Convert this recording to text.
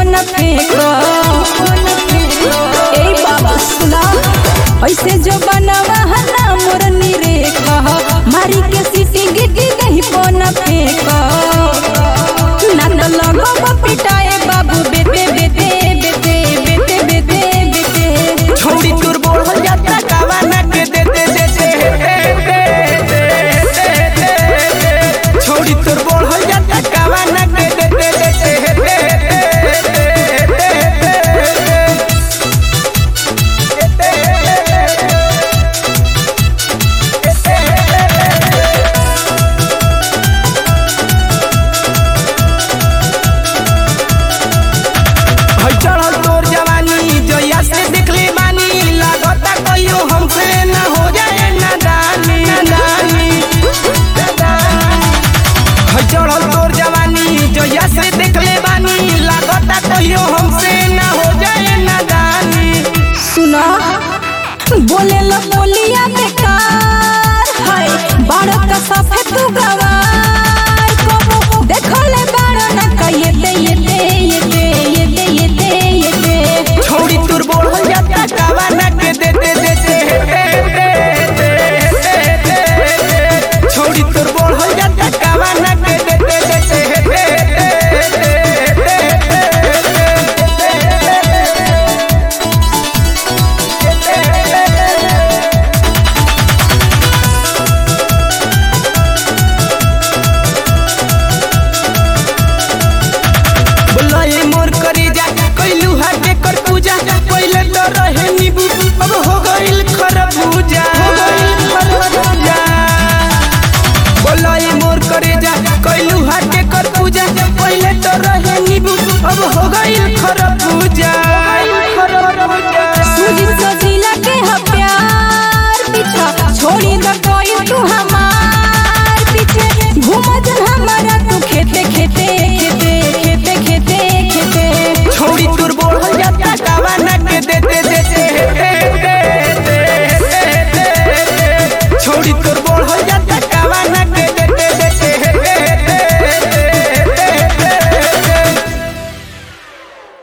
न फेंको ए बाबा सुना ऐसे जो बनवा हना मोर निरेखा मारी के सीटी गिटी नहीं पोना फेंको ना न लगो पिटाए बाबू बेटे बेटे बेटे बेटे बेटे बेटे छोड़ी तोर बोल हो जाता कावाना के दे दे दे दे छोड़ी तोर बोल हो जाता कावाना के दे दे दे हई चढ़ल तोर जवानी जया से देखले बानी लागता कहियो हमसे ना हो जाए नादानी नादानी हई चढ़ल तोर जवानी जया से देखले बानी लागता कहियो हमसे ना हो जाए नादानी सुना बोले लो बोलिया बेकार है बारह का सफेद तू गवा